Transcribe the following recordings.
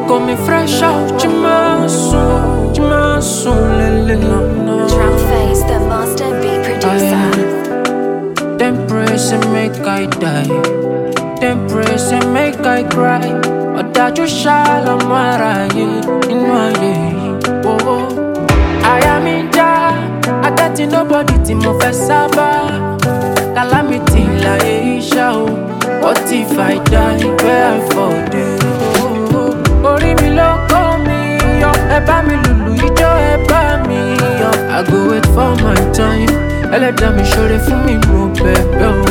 got me fresh out, Jimasu, Jimasu, lele. Drum face, the master beat producer. Them praise and make I die. Them praise and make I cry. Ọ̀dájú ṣàlọ́mọ aráyé inú ayé yìí. Oh, oh. Àyà mi ń já, agẹ́tì nobody tí mo fẹ́ sábà. Calamity láyé iṣẹ́ o. What if I die where I fall dey? Oh, oh. Orí mi ló kó mi yọ, ẹ bá mi lùlù ijó ẹ bá mi yọ. I go wait for my time, ẹlẹ́dàá mi ṣoore fún mi mo bẹ̀bẹ̀ o.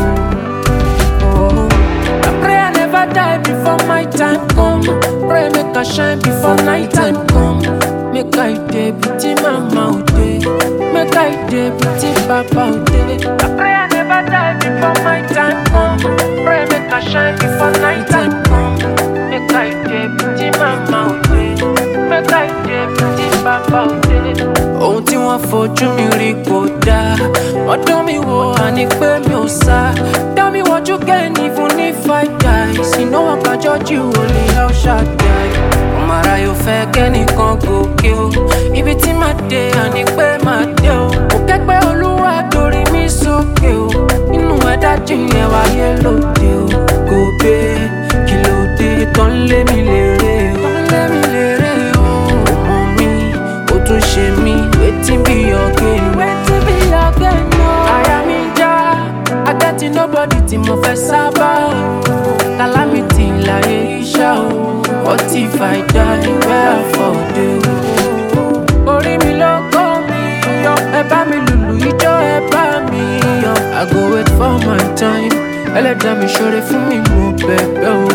Oh, I pray I never die before my time come. Pray make I shine before night time come. Make I dey beauty mama o dey. Make I dey beauty papa o dey. I pray I never die before my time come. Pray make I shine before night time come. Make I dey beauty mama o dey. Make I dey beauty papa o dey. Ohun tí wọ́n fojú mi rí kò dáa. Wọ́n dán mi wò àní pé mi ò sá. Dá mi wọ́jú kẹ́ni fún ní five guys. Iná wọn kájọ́ jù olè El Shaddai. Ọmọ ara yóò fẹ́ kẹ́nìkan gòkè o. Ibi tí màá dé àní pé màá dé o. Kò kẹ́gbẹ́ olúwa torí mi sókè o. Inú ẹ̀dá jìnyẹn wáyé lóde o. Kò gbé kí ló dé tán lé mi lérè o. Tán lé mi lérè o. Ọmọ mi, ó tún ṣe mí. Wetin be your gain? Wetin be your gain o? Àyà mi ń já, agẹ́tì nobody tí mo fẹ́ sábà. Calamity láyé iṣẹ́ o. What if I die where I fall dey o? Orí mi ló kó mi yọ, ẹ bá mi lùlù ijó ẹ bá mi yọ. I go wait for my time, ẹlẹ́dàá mi ṣoore fún mi mo bẹ̀bẹ̀ o.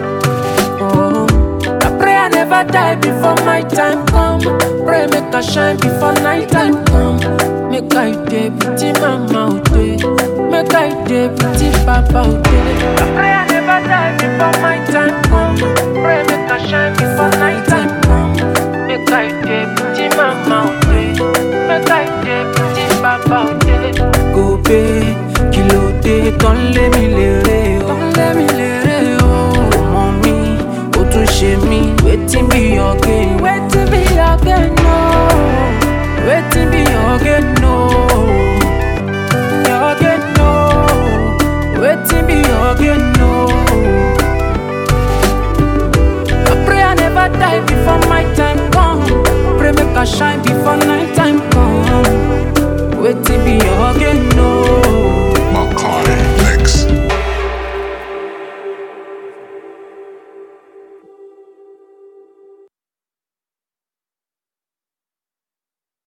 Oh, I pray I never die before my time come. Pray make I shine before night time come. Make I dey beauty mama o dey. Make I dey beauty papa o dey. I pray I never die before my time come.